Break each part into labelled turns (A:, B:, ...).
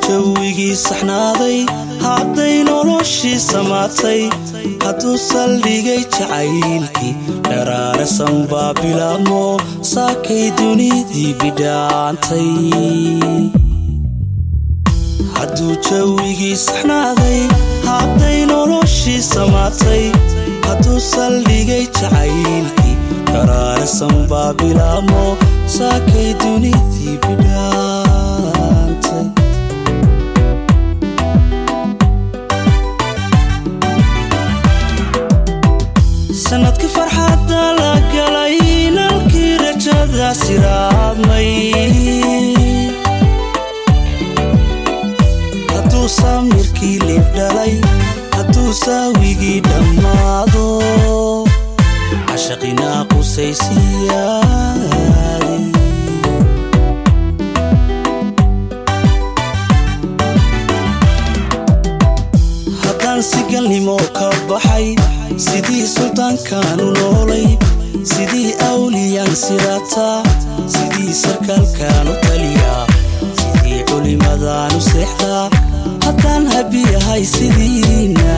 A: jawigii saxnaaday hadday noloshii samaatay hadduu saldhigay jacaylkii dharaarasan baa bilaabmo saakay dunidii bidhaantay hadduu jawigii saxnaaday hadday noloshii samaatay hadduu saldhigay jacaylkii dharaarasan baa bilaabmo saakay dunidii bidhaantay sanadkii farxadda la galay nalkii rajada siraadmay hadduu samirkii liibdhalay hadduu saawigii dhammaado cashaqinaa qusaysiyaadi haddaan sigalnimo ka baxay sidii suldaankaanu noolay sidii awliyaan sirataa sidii sarkaalkaanu taliyaa sidii culimadaanu seexdaa haddaan habiyahay sidiina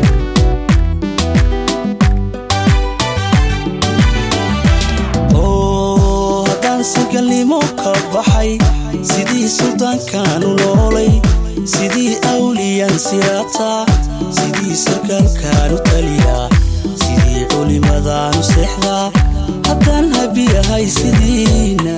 A: oo haddaan sigalnimo ka baxay sidii suldaankaanu noolay sidii awliyaan sirataa sidii sarkaalkaanu taliyaa sidii culimadaanu seexdaa haddaan habiyahay sidiina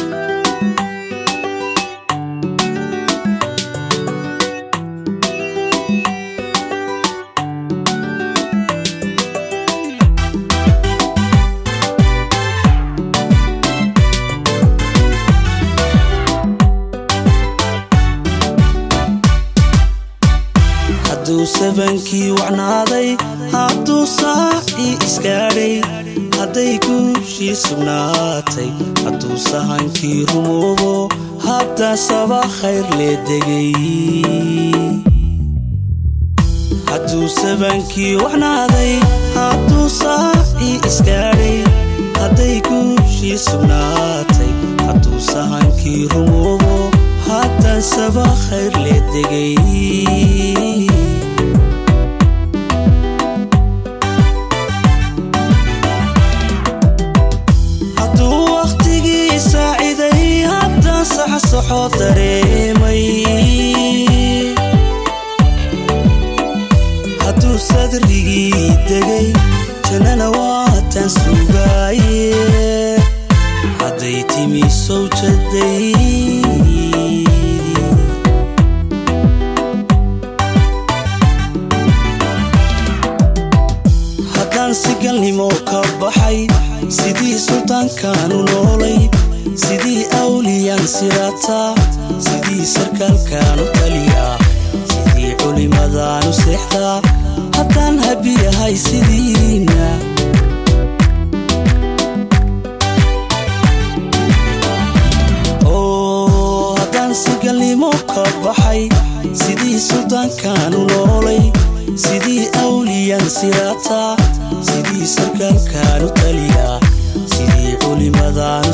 A: hadduu sabankii wacnaaday hadduu saacii isgaadhay hadday guushii sugnaatay hadduu sahankii rumoobo haddaa saba khayr lee degay hadduu sabankii wacnaaday hadduu saacii isgaadhay hadday guushii sugnaatay hadduu sahankii rumoobo haddaa saba khayr lee degay hadduu wakhtigii saaciday haddaan saxsaxo dareemay hadduu sadrigii degay jannana waataan sugaaye hadday timi sowjaday haddaan sigalnimo ka baxay sidii suldaankaanu noolay sidii awliyaan sirataa sidii sarkaalkaanu taliyaa sidii culimadaanu seexdaa haddaan habiyahay sidiina oo haddaan sigalnimo ka baxay sidii suldaankaanu noolay sidii awliyaan sirataa sidii sarkaalkaanu taliyaa sidii culimadaanu